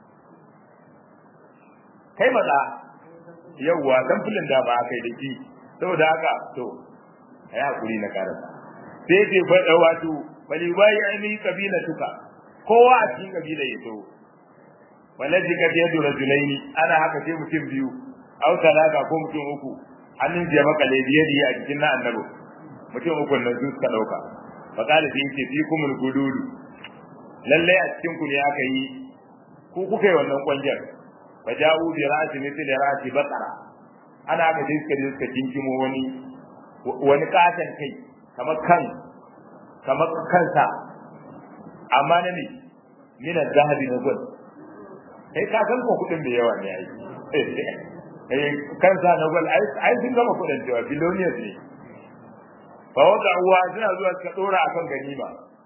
kai maza yawwa dan fulin da ba kai da ki saboda haka to ai hakuri na karasa sai ce fa wato bali bai ai kabila tuka kowa a cikin kabila ya to walaji ka yadu rajulaini ana haka sai mutum biyu au talaka ko mutum uku hannun ya maka lebiyadi a cikin na annabi mutum uku nan su suka dauka fa kala sai ce fi kumul gududu lalle a cikin ku ne aka yi ku kuka yi wannan kwanjar faja'u bi ra'si mithli ra'si baqara ana ga dai suka suka kinkimo wani wani katan kai kamar kan kamar kansa amma na ne min al-zahabi na gol kai ka san ko kudin da yawa ne ai eh kansa na gol ai ai sun gama kudin cewa billionaires ne fa wada uwa suna zuwa suka dora akan ganima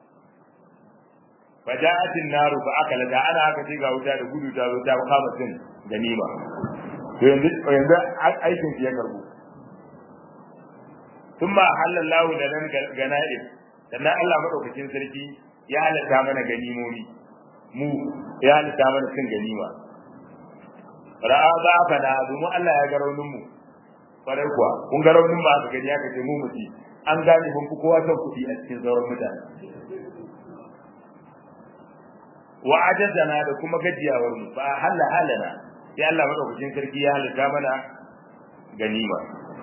faja'atin naru fa akala da ana haka sai ga wuta da gudu ta zo ta kama cin ganima to yanzu yanzu aikin ya karbu thumma halallahu da nan ganaib sannan Allah madaukakin sarki ya halatta mana ganimomi mu ya halatta mana cin ganima ra'a za fa da domin Allah ya ga raunin mu kwarai kuwa kun ga raunin mu aka gani aka ce mu muti an gane mun fi kowa son kuɗi a cikin sauran mutane wa ajazana da kuma gajiyawar mu fa halla halana sai Allah madaukakin sarki ya halitta mana ganima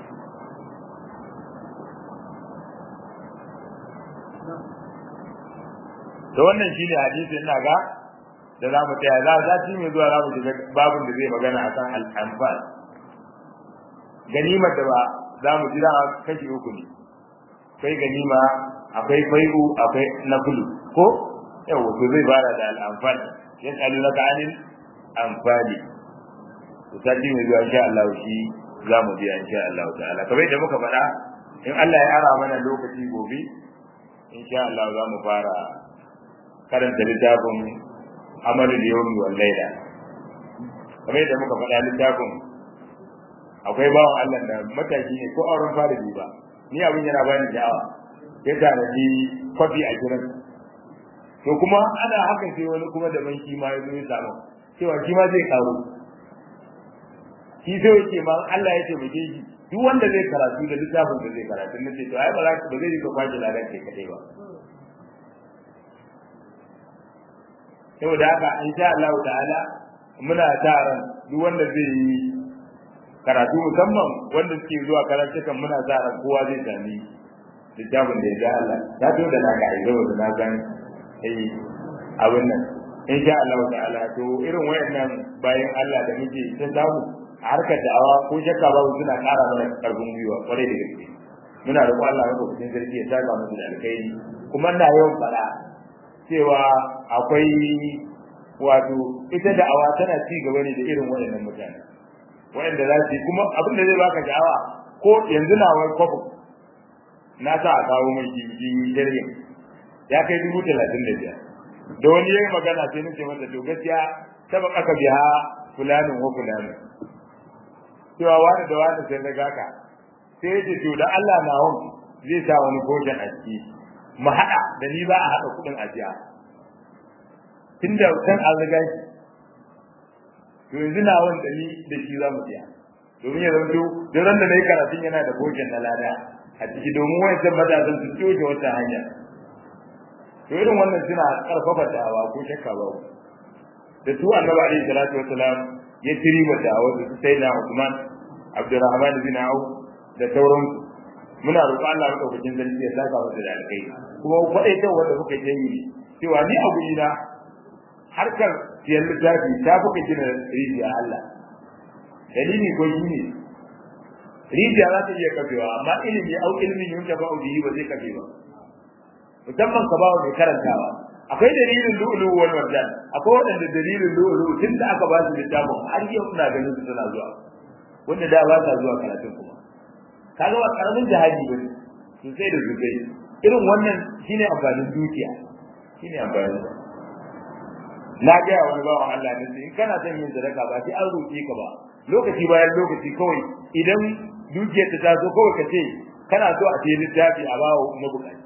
to wannan shine hadisi ina ga da za mu tsaya za za mai zuwa za mu shiga babin da zai magana akan al-anfal ganimar da ba za mu jira kashi uku ne akwai ganima akwai fai'u akwai nafulu ko yawa to zai fara da al'amfal ya tsalu na kanin amfali to sati mai zuwa insha Allah shi za mu biya insha Allah ta'ala kamar da muka faɗa in Allah ya ara mana lokaci gobe insha Allah za mu fara karanta littafin amalul yawmi wal layla kamar da muka faɗa littafin akwai bawan Allah da mataki ne ko auren fara ba ni abin yana bani sha'awa ya tanaji kwafi a kiran to kuma ana haka sai wani kuma da man shi ma ya zo ya samu cewa shi ma zai karo shi sai yake ma Allah ya ce mu shi duk wanda zai karatu da littafin da zai karatu na ce to ai ba za ka ba zai ka kwaje ladan kai kadai ba saboda haka insha Allah ta'ala muna ta ran duk wanda zai yi karatu musamman wanda suke zuwa karantukan muna sa ran kowa zai sami littafin da ya ja Allah ta to da naka ai zo da na san eh abin nan in sha Allah ta'ala to irin wayannan bayan Allah da muke ta samu a harkar da'awa ko shakka babu suna ƙara mana karfin gwiwa kwarai da gaske muna da Allah maka cikin sarki ya saka musu da alkhairi kuma ina yawan fara cewa akwai wato ita da'awa tana ci gaba ne da irin wayannan mutane wayanda za su kuma abin da zai baka sha'awa ko yanzu na wani kwafu na sa a kawo mai jiji jirgin ya kai dubu talatin da biyar da wani yayi magana sai nake masa to gaskiya saba aka biya fulanin wa fulanin cewa wani da wani sai daga ka sai ya ce to da Allah na hon zai sa wani bojan a ciki mu haɗa da ni ba a haɗa kuɗin ajiya tunda can an riga shi to yanzu na wanda ni da shi za mu biya domin ya zanto duk ran da na yi karatun yana da bojan na lada a ciki domin wayancan matasan su coke wata hanya to irin wannan suna karfafa da'awa ko shakka ba da su annabi alaihi salatu wasalam ya tiri wa da'awa da su sai na Usman Abdurrahman bin Auf da sauran muna roƙon Allah ya daukakin sarki ya saka masa da alkai kuma faɗai ta wanda kuka yi cewa ni a guri na harkar siyan littafi ta fuka gina rijiya Allah dalili ko shi ne rijiya za ta iya kafewa amma ilimi au ilimin yin ba bihi ba zai kafe ba musamman ka bawa mai karantawa akwai dalilin lu'ulu wal marjan akwai wadanda dalilin lu'ulu tun da aka ba su littafin har yau suna ganin su suna zuwa wanda da ba sa zuwa karatun kuma kaga ba karamin jihadi bane sosai da sosai irin wannan shine amfanin dukiya shine amfanin na ga wani bawan Allah ne in kana son yin sadaka ba sai an roƙe ka ba lokaci bayan lokaci kawai idan dukiyar ta zo kawai ka ce kana so a ce littafi a bawo mabukaci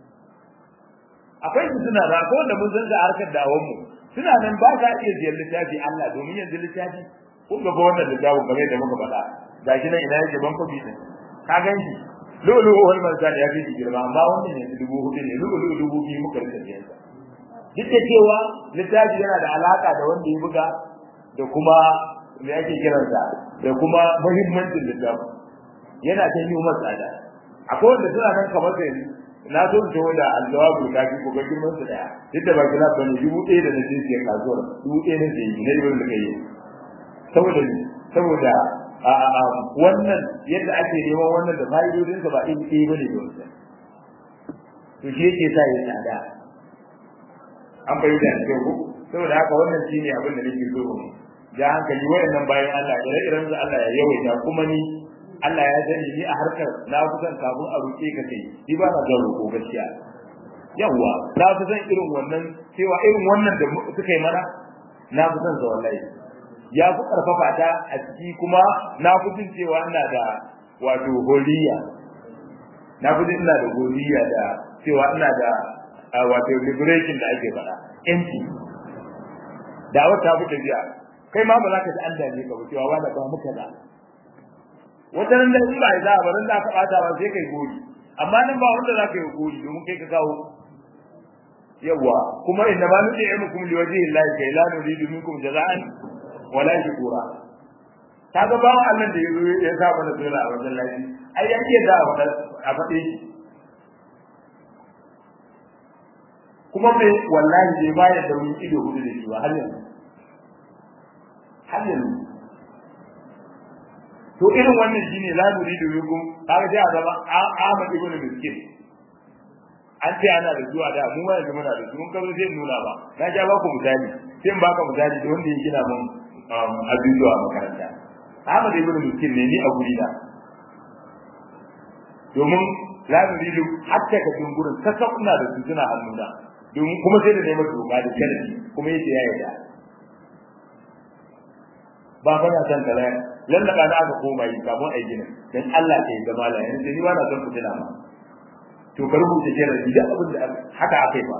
akwai su suna da akwai wanda mun san da harkar dawon mu suna nan ba ka iya siyan littafi Allah domin yanzu littafi kun ga wannan littafin kamar da muka faɗa gashi nan ina yake ban kofi din ka gan shi lulu wal marjan ya fi girma amma wannan ne dubu hudu ne lulu dubu biyu muka rika siyan sa duk da cewa littafi yana da alaka da wanda ya buga da kuma me ake kiransa da kuma muhimmancin littafi yana ta yi masa tsada akwai wanda suna nan kamar sai na so in tawo da aljawabu da kafi ko ga girman su daya duk da ba kila ba ne dubu ɗaya da na je siyar kasuwar dubu ɗaya na je na yi da kai saboda saboda a a wannan yadda ake neman wannan da fa'idodin sa ba iri ɗaya bane da wancan to shi yake sa ya tsada an bayyana da kyau saboda haka wannan shine abin da nake so mu ja hankali wayannan bayan Allah ire-iren su Allah ya yawaita kuma ni Allah ya sani ni a harkar na fi son kafin a roƙe ka kai ni ba na ga roƙo gaskiya yawa na fi son irin wannan cewa irin wannan da suka yi mana na fi son sa wallahi ya fi karfafa ta a ciki kuma na fi jin cewa ina da wato holiya na fi jin ina da holiya da cewa ina da wato liberation da ake faɗa yanci da wata fi tafiya kai ma ba za ka ji an dame ka ba cewa wanda ba muka da wata nan da in ba za ba ran da ka bata ba sai kai gori amma nan ba wanda za ka yi gori domin kai ka kawo yawa kuma inna ma nud'imukum liwajhi llahi kai la nuridu minkum jaza'an wala shukura kaga bawo Allah da yazo ya sa mana dole a wajen lafi ai ya ke da a faɗe shi kuma bai wallahi bai bayar da wani ido hudu da shi ba har yanzu har yanzu to irin wannan shine la nuridu minkum kaga sai a zama Ahmad ibn Miskin an ce ana da zuwa da mu ma yanzu muna da su mun kazo sai nuna ba na ja ba ku misali sai in baka misali da wanda ya gina mun abubuwa a makaranta Ahmad ibn Miskin ne ni a guri da domin la nuridu hatta ka dungurin sassa kuna da su suna hannuna domin kuma sai da neman doka da sharadi kuma yace ya yarda ba ba na san kaza lallaba da aka koma yi kafin a gina dan Allah ke ga mala yanzu ni ba na son fitina ma to ka rubuta sharadi da abin da haka aka yi ba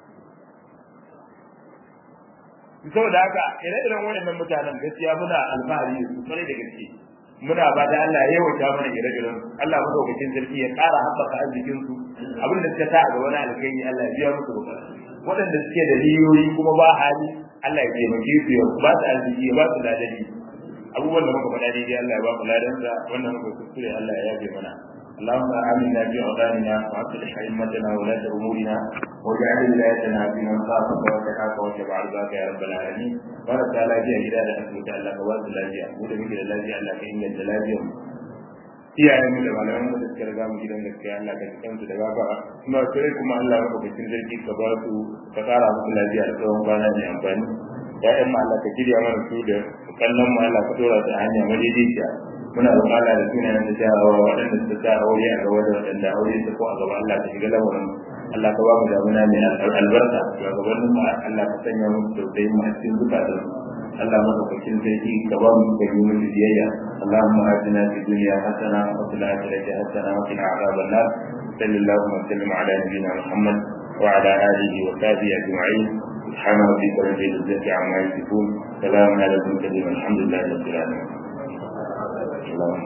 saboda haka ire-iren waɗannan mutanen gaskiya muna alfahari da su kwarai da gaske muna ba da Allah ya yawaita mana ire-iren Allah madaukakin sarki ya ƙara haɓaka arzikin su abin da suka sa a gaba na alkhairi Allah ya biya musu bukatu waɗanda suke da riyoyi kuma ba hali Allah ya taimake su ya ba su arziki ya ba su ladari abubuwan da muka faɗa daidai Allah ya ba mu ladansa wannan muka kuskure Allah ya yabe mana اللهم آمنا في أوطاننا وأصلح أئمتنا وولاة أمورنا واجعل ولايتنا في من خافك واتقاك واتبع رضاك يا رب العالمين بارك تعالى في هداية أسلك الله فواز الذي أقول بك الذي الله كإن الجلال iyayen mu da malaman mu da suka riga mu gidan gaskiya Allah ka cikin su da gafara kuma sai kuma Allah ka bikin sarki ka ba su ka kara musu lafiya da tsawon kwana mai amfani ya'yan mu Allah ka kirya mana su da kallon mu Allah ka dora su a hanya madaidaiciya muna roƙon Allah da sunayen da jarawa waɗanda suka sa aure a gaba da waɗanda aure su ko a gaba Allah ka shiga lamarin Allah ka ba mu damuna mai albarka ga gabanin mu Allah ka sanya mu tausayin mu a cikin zukatan Allah madaukakin sarki ka ba mu da yi musu biyayya Allahumma atina fid dunya hasana wa fil akhirati hasana wa qina adhaban nar sallallahu wa sallam ala nabiyyina Muhammad wa ala alihi wa sahbihi ajma'in سبحان ربك رب العزة عما يصفون سلام على المرسلين والحمد لله رب العالمين اللهم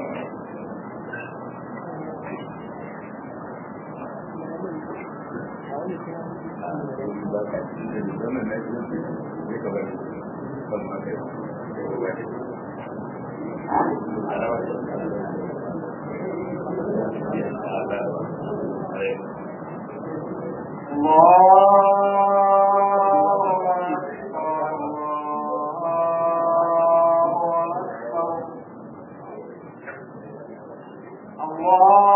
Allah